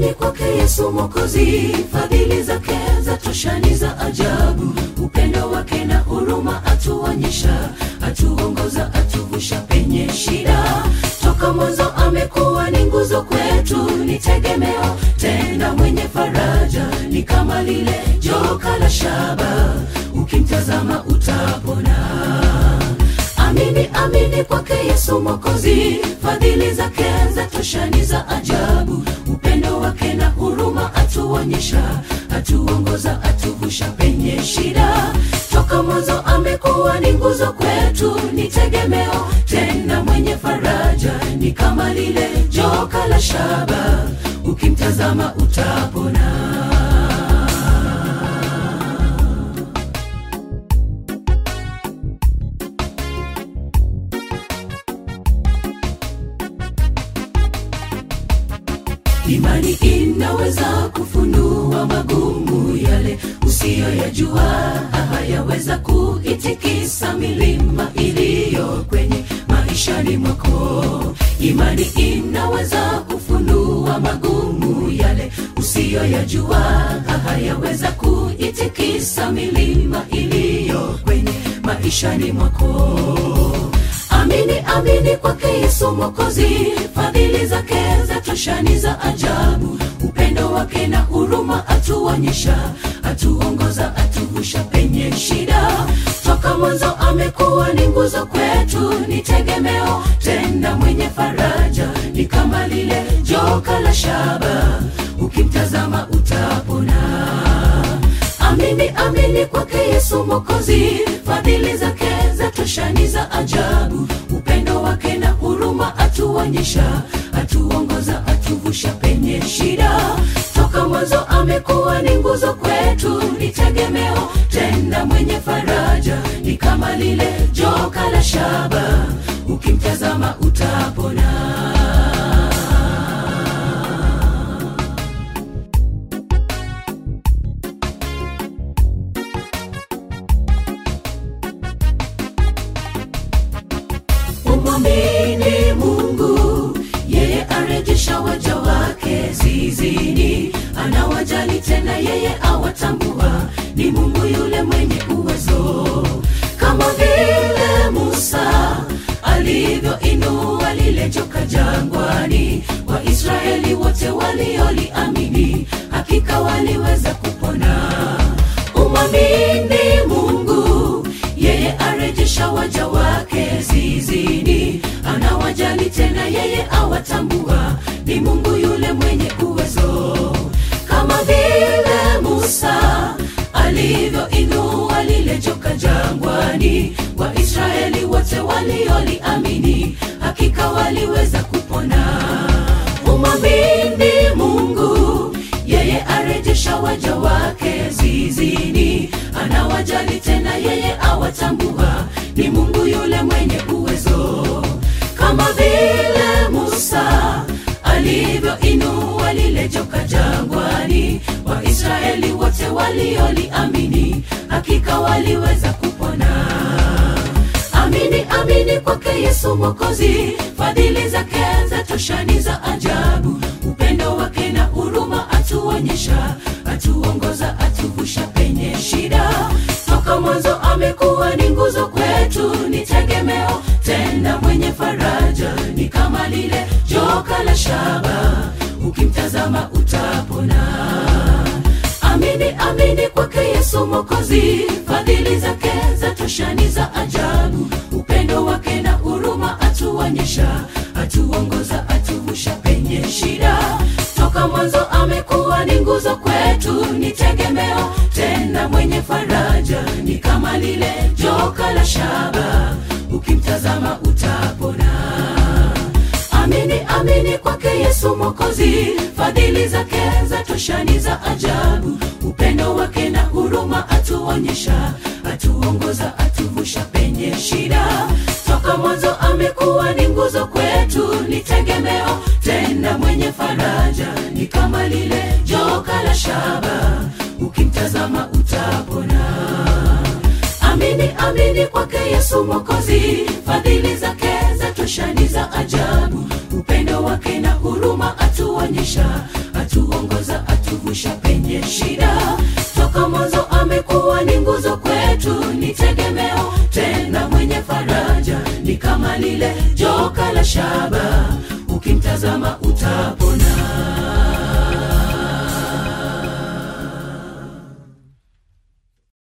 amini kwake Yesu Mwokozi, fadhili zake za toshani za ajabu, upendo wake na huruma atuonyesha, atuongoza, atuvusha penye shida. Toka mwanzo amekuwa ni nguzo kwetu, ni tegemeo tena mwenye faraja, ni kama lile joka la shaba, ukimtazama utapona. Amini, amini kwake Yesu Mwokozi, fadhili zake za toshani za ajabu, upendo wake na huruma atuonyesha, atuongoza, atuvusha penye shida. Toka mwanzo amekuwa ni nguzo kwetu, ni tegemeo tena mwenye faraja, ni kama lile joka la shaba, ukimtazama utapona. Imani inaweza kufunua magumu yale usiyoyajua, hayaweza kuitikisa milima iliyo kwenye maishani mwako. Imani inaweza kufunua magumu yale usiyoyajua, hayaweza kuitikisa milima iliyo kwenye maishani mwako. Amini, amini kwake Yesu Mwokozi, fadhili zake za toshani za ajabu, upendo wake na huruma atuonyesha, atuongoza, atuvusha penye shida. Toka mwanzo amekuwa ni nguzo kwetu, ni tegemeo tena mwenye faraja, ni kama lile joka la shaba, ukimtazama utapona. Amini, amini kwake Yesu Mwokozi, fadhili zake za toshani za ajabu, upendo wake na huruma atuonyesha, atuongoza, atuvusha penye shida. Toka mwanzo amekuwa ni nguzo kwetu, ni tegemeo tena mwenye faraja, ni kama lile joka la shaba, ukimtazama utapona. Umwamini Mungu, yeye arejesha waja wake zizini, anawajali tena, yeye awatambua, ni Mungu yule mwenye uwezo, kama vile Musa alivyoinua lile joka jangwani, Waisraeli wote walioliamini, hakika waliweza kupona. Umwamini Mungu, yeye arejesha waja wake zizini, anawajali tena, yeye awatambua, ni Mungu yule mwenye uwezo, kama vile Musa alivyoinua lile joka jangwani, Waisraeli wote walioliamini, hakika waliweza kupona. Umwamini Mungu, yeye arejesha waja wake zizini, anawajali tena, yeye awatambua, ni Mungu yule mwenye uwezo, kama vile Musa alivyoinua lile joka jangwani, Waisraeli wote walioliamini, hakika waliweza kupona. Amini, amini kwake Yesu Mwokozi, fadhili zake za toshani za ajabu, upendo wake na huruma atuonyesha, atuongoza, atuvusha penye shida. Toka mwanzo amekuwa ni nguzo kwetu, ni tegemeo tena mwenye faraja, ni kama lile joka la shaba, ukimtazama utapona. Amini, amini kwake Yesu Mwokozi, fadhili zake za toshani za ajabu, upendo wake na huruma atuonyesha, atuongoza, atuvusha penye shida. Toka mwanzo amekuwa ni nguzo kwetu, ni tegemeo tena mwenye faraja, ni kama lile joka la shaba, ukimtazama utapona. Amini, amini kwake Yesu Mwokozi, fadhili zake za toshani za ajabu, upendo wake na huruma atuonyesha, atuongoza, atuvusha penye shida. Toka mwanzo amekuwa ni nguzo kwetu, ni tegemeo tena mwenye faraja, ni kama lile joka la shaba, ukimtazama utapona. Amini, amini kwake Yesu Mwokozi, fadhili zake za toshani za ajabu, upendo wake na huruma atuonyesha, atuongoza kama lile joka la shaba